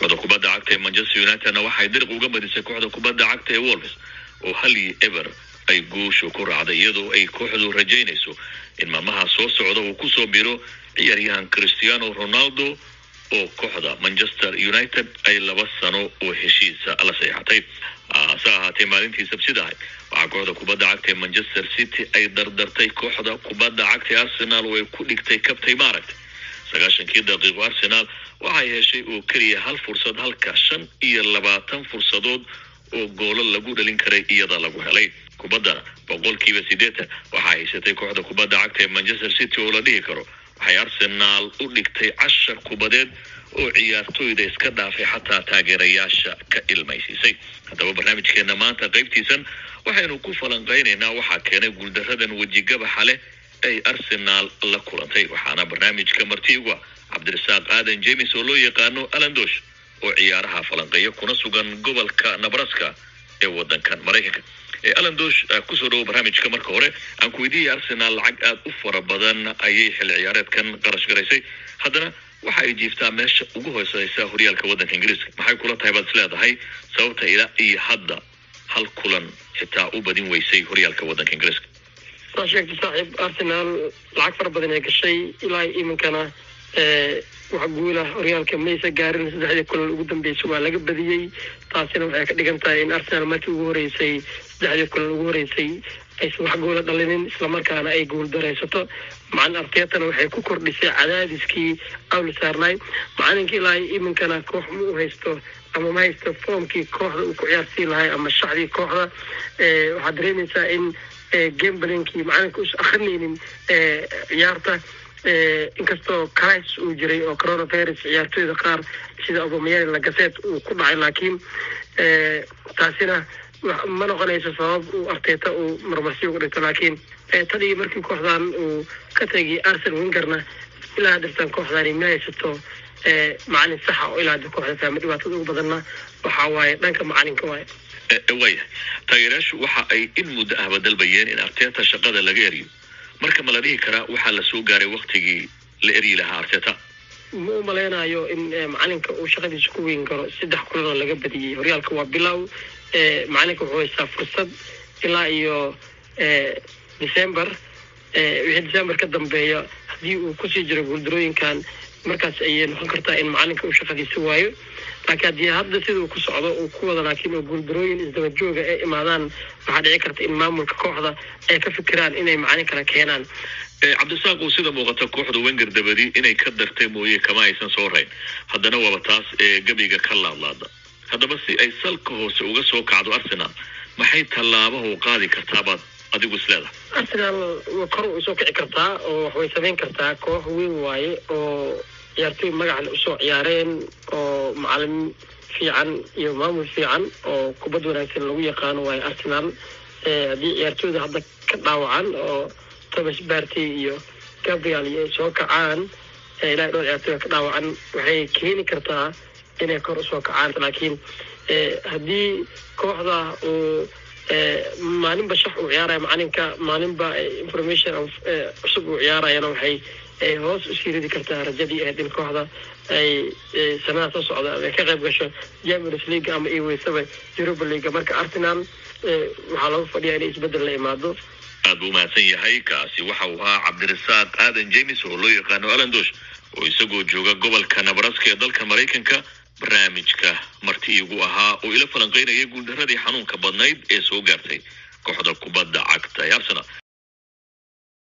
kooxda kubadda cagta ee manchester unitedna waxay dariq uga badisay kooxda kubadda cagta ee wolves oo hal iyo eber ay guushu ku raacday iyadoo ay kooxdu rajaynayso in maalmaha soo socda uu kusoo biro ciyaaryahan cristiano ronaldo oo kooxda manchester united ay laba sano oo heshiisa la saxeexatay hase ahaatee maalintii sabsida ahayd waxaa kooxda kubadda cagta ee manchester city ay dardartay kooxda kubadda cagta ee arsenal oo ay ku dhigtay kabtay maaragtay sagaashankii daqiiqo arsenal waxay heshay oo keliya hal fursad halka shan iyo labaatan fursadood oo goolo lagu dhalin karay iyada lagu helay kubaddana boqolkiiba siddeetan waxaa haysatay kooxda kubadda cagta ee manchester city oo la dhihi karo waxay arsenaal u dhigtay cashar kubadeed oo ciyaartooyda iska dhaafay xataa taageerayaasha ka ilmaysiisay haddaba barnaamijkeena maanta qaybtiisan waxaynu ku falanqaynaynaa waxaa keenay guuldaradan wejigabaxa leh ay arsenaal la kulantay waxaana barnaamijka martiigu ah cabdirasaaq aadan james oo loo yaqaano alandosh oo ciyaaraha falanqeeya kuna sugan gobolka nabraska ee wadankan maraykanka alandosh kusoo dhawo barnaamijka marka hore aan ku weydiiyay arsenaal lacag aada u fara badan ayay xilli ciyaareedkan qarash garaysay haddana waxa ay jiiftaa meesha ugu hooseysa horyaalka waddanka ingiriiska maxay kula tahay baad is leedahay sababta ilaa iyo hadda hal kulan xitaa u badin weysay horyaalka waddanka ingiriiska saa sheegtay saaxiib arsenaal lacag fara badan ay gashay ilaa iminkana wax guula horyaalka maysa gaarin saddexdii kulan ugu dambeysay waa laga badiyey taasina waxay ka dhigan tahay in arsenaal markii ugu horeysay saddexdii kulan ugu horeysay aysan wax goola dhalinin islamarkaana ay guul daraysato macalin arteetana waxay ku kordhisay cadaadiskii awli saarnay macalinka ilaa iminkana koox ma u haysto ama ma haysto foomkii kooxda uu ku ciyaarsiin lahay ama shacdii kooxda waxaad dareemaysaa in gambalinkii macalinka us akrinaynin ciyaarta inkastoo cris uu jiray oo coronavirus ciyaartooyda qaar sida obamayani lagaseed uu ku dhacay laakiin taasina ma noqonayso sabab uu arteeta uu marmarsi uga dhigto laakiin tadii markii kooxdan uu ka tegay arsen wingerna ilaa hadirtan kooxdani ma haysato macalin saxa oo ilaa hadda kooxda fahma dhibaatada ugu badanna waxaa waaye dhanka macalinka waaye waayahay taageerayaashu waxa ay in muddo ahba dalbayeen in arteta shaqada laga eriyo marka ma la dhihi karaa waxaa la soo gaaray waktigii la eryi lahaa arteta ma u malaynayo in macalinka uu shaqadiisa ku weyn karo saddex kulan oo laga badiyey horyaalka waa bilow macalinka wuxuu haystaa fursad ilaa iyo december wixii december ka dambeeya haddii uu kusii jiro guuldarooyinkan markaas ayay noqon kartaa in macalinka uu shaqadiisa waayo laakiin haddii hadda sida uu ku socdo uu ku wada laakiin oo guuldarooyin isdaba jooga ay imaadaan waxaa dhici karta in maamulka kooxda ay ka fikiraan inay macalin kala keenaan cabdisaaq uu sida muuqata kooxda wenger dabadi inay ka dartay mooye kama aysan soo rayn haddana waaba taas ee gebiga ka laadlaada haddaba si ay salka hoose uga soo kacdo arsenal maxay tallaabahu qaadi kartaabaad adigu isleedahay arsenal kor way soo kici kartaa oo waxbay samayn kartaa koox weyn waaye oo ciyaartooy magacan usoo ciyaareen oo macalin fiican iyo maamul fiican oo kubad wanaagsan lagu yaqaano waayo arsenal haddii ciyaartooyda hadda ka dhaawacan oo thomas barty iyo gabriel iyo ay soo kacaan ilaa dhowr ciyaartooyda ka dhaawacan waxay keeni kartaa inay kor usoo kacaan laakiin haddii kooxda uu maalinba shax uu ciyaaraya macalinka maalinba information cusub uu ciyaarayana waxay hoos usii ridi kartaa rajadii ahayd in kooxda ay sanada soo socda ay ka qayb gasho champions league ama iyo weysaba europa league marka arsenal waxaa lagu fadhiyaa inay isbedel la imaado aad buu umahadsan yahay kaasi waxa uu ahaa cabdirasaaq aadan james oo loo yaqaano alandosh oo isagoo jooga gobolka nabraska ee dalka maraykanka barnaamijka marti iigu ahaa oo ila falanqeynaya guuldaradii xanuunka badnayd ee soo gaartay kooxda kubadda cagta ee arsenal